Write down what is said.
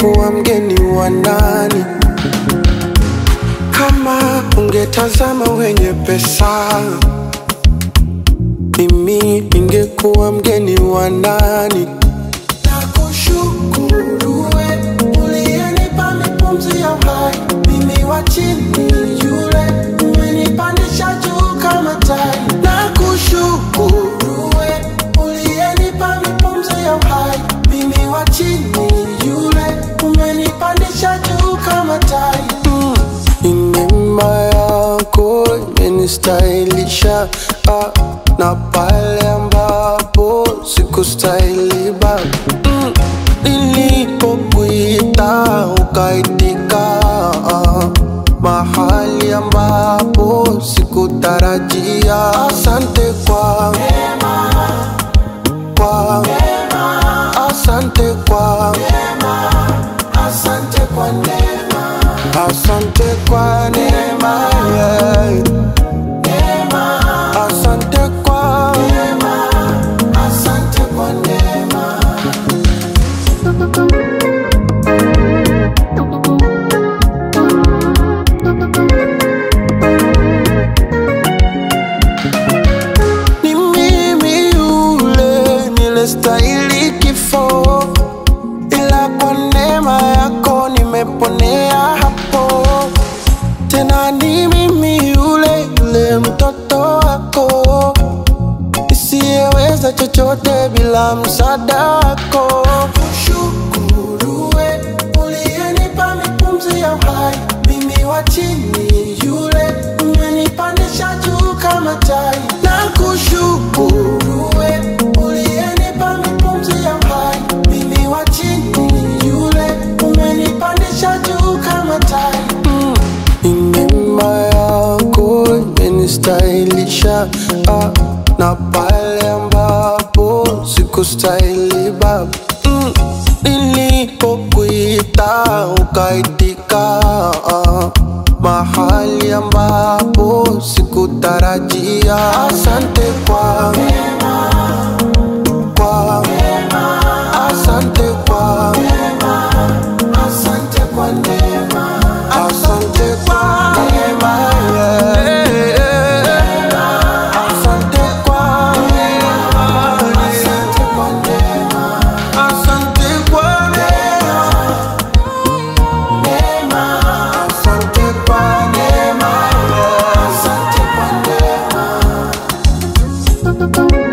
ningekuwa mgeni wa nani? Kama ungetazama wenye pesa, mimi ningekuwa mgeni wa nani? Nakushukuru we uliyenipa mipumzi ya uhai, mimi wa chini yule umenipandisha juu kama tai. Nakushukuru we uliyenipa mipumzi ya uhai, mimi wa chini yule umenipandisha juu kama tai. Mm. Ni neema yako imenistahilisha ah, na pale ambapo sikustahili baba mm. Nilipokuita ukaitika ah, mahali ambapo sikutarajia. Asante kwa kwa asante kwa asante kwa neema, asante kwa neema, yeah. Asante kwa neema, asante kwa neema. Ni mimi yule nilestahili kifo, ila kwa neema yako nimeponea hapo. Tena ni mimi yule yule mtoto wako nisiyeweza chochote bila msaada wako. Kushukuru we uliyenipa mipumzi ya uhai, mimi wa chini yule umenipandisha juu kama tai. Na kushukuru we uliyenipa mipumzi ya uhai, mimi wa chini yule umenipandisha juu kama tai. Mm. Ni neema yako imenistahilisha ah, na pale ambapo sikustahili baba mm. Nilipokuita ukaitika ah, mahali ambapo sikutarajia. Asante kwa kwa asante kwa asante kwa neema, asante kwa neema, yeah. Asante kwa neema, asante kwa neema, asante kwa neema, asante kwa neema, yeah. asante kwa neema.